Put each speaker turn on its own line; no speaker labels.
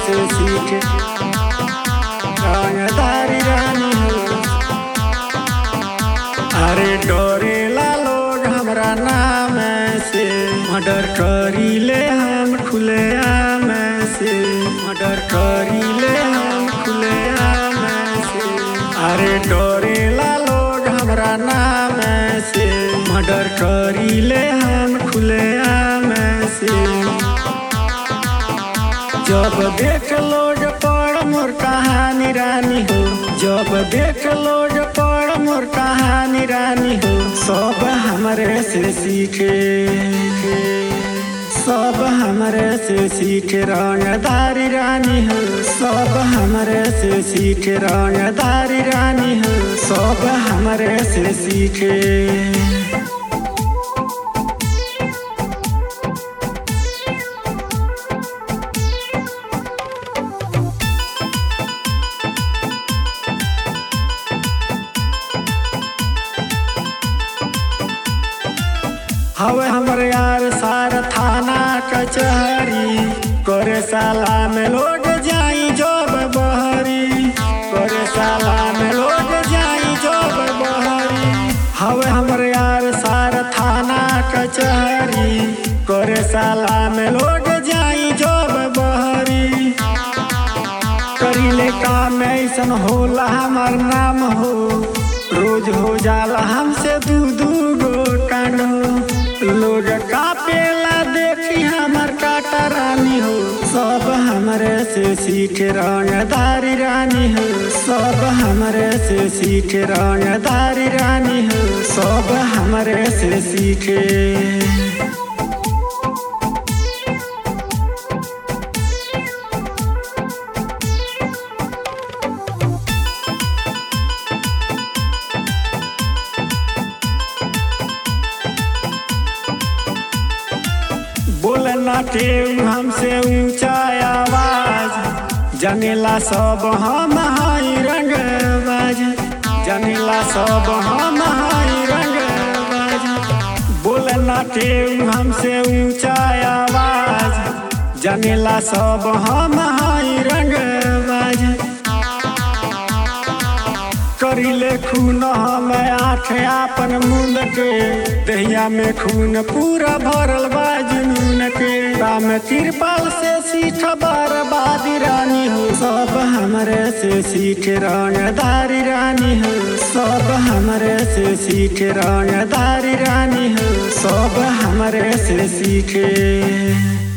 से सीखे रंगदारी रानी हो अरे डोरेला लोग हमरा नाम से मर्डर करी ले हम खुले आम से मर्डर करी ले हम खुले आम से अरे डोरेला लोग हमरा नाम से मर्डर करी ले हम खुले आम से जब देख लोग पड़ मोर कहानी रानी हो जब देख लोग पड़ मोर कहानी रानी हो सब हमरे से सीखे सब हमरे से सीखे रंगदारी रानी हो सब हमरे से सीखे रंगदारी रानी हो सब हमरे से सीखे हवे हमरे यार सार थाना कचहरी करे साला में लोग जाई जब बहरी करे साला में लोग जाई जब बहरी हवे हमरे यार सार थाना कचहरी करे साला में लोग जाई जब बहरी करीले काम ऐसन होला हमार नाम हो रोज हो जाला हमसे दू दू गो कांड हो लोग कापेला देखी हमर काटा रानी हो सब हमरे से सीखे रंगदारी रानी हो सब हमरे से सीखे रंगदारी रानी हो सब हमरे से सीखे बोलना के हमसे ऊंचा आवाज जनेला सब हम हाई रंगबाज जनेला सब हम हाई रंगबाज बोलना के हमसे ऊंचा आवाज जनेला सब हम हाई रंगबाज करिले खून हम आँख आपन मुंद के दहिया में खून पूरा भरल बा जुनून के राम तिरपाल से सीठ बर्बादी रानी हो सब हमरे से सीख रंगदारी रानी हो सब हमरे से सीख रंगदारी रानी हो सब हमरे से सीखे